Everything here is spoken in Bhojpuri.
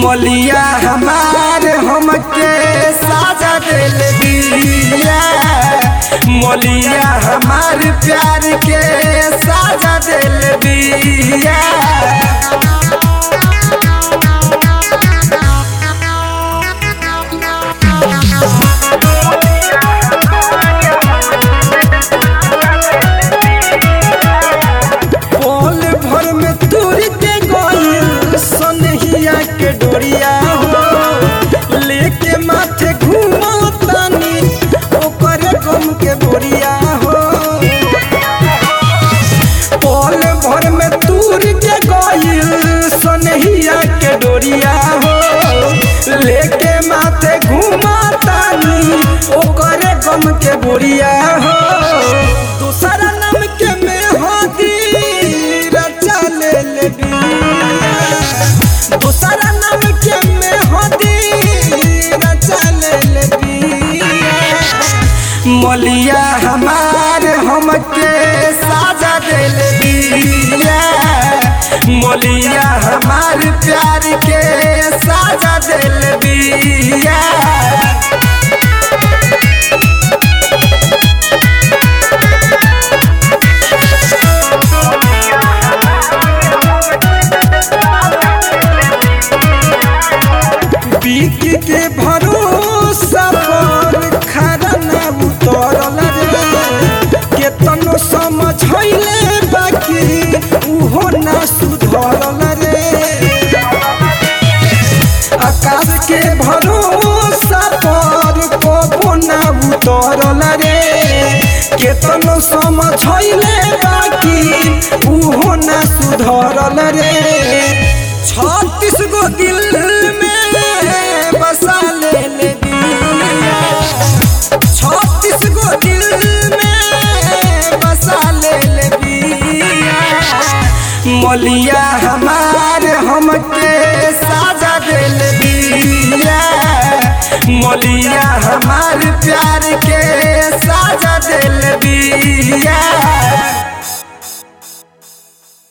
मलिया हमार हमके साजा दिल दिया मलिया हमार प्यार के साजा दिल दिया पल भर में तोड़ के गइल सनहिया के डोरिया हो लेके माथे घूमतानी ओकर गम के बोरिया हो पल भर में तोड़ के गइल सनहिया के डोरिया हो लेके माथे घूमतानी ओकर गम के बोरिया हो दूसरा नाम के में होती रचा ले ले बिया दूसरा नाम के में होती रचा ले ले बिया मलिया हमार हमके साजा दिल दिया मलिया हमार प्यार के साजा दिल दिया बीक के भरोसा पर खरा ना उतरल रे केतनो समझैले बाकी उहो ना सुधरल रे आकाश के भरोसा पर कबो ना उतरल रे केतनो समझैले बाकी उहो ना सुधरल रे छत्तीस गो दिल में बसा ले ले दिया छत्तीस गो दिल में बसा ले ले दिया मलिया हमार हमके साजा दिल दिया मलिया हमार प्यार के साजा दिल दिया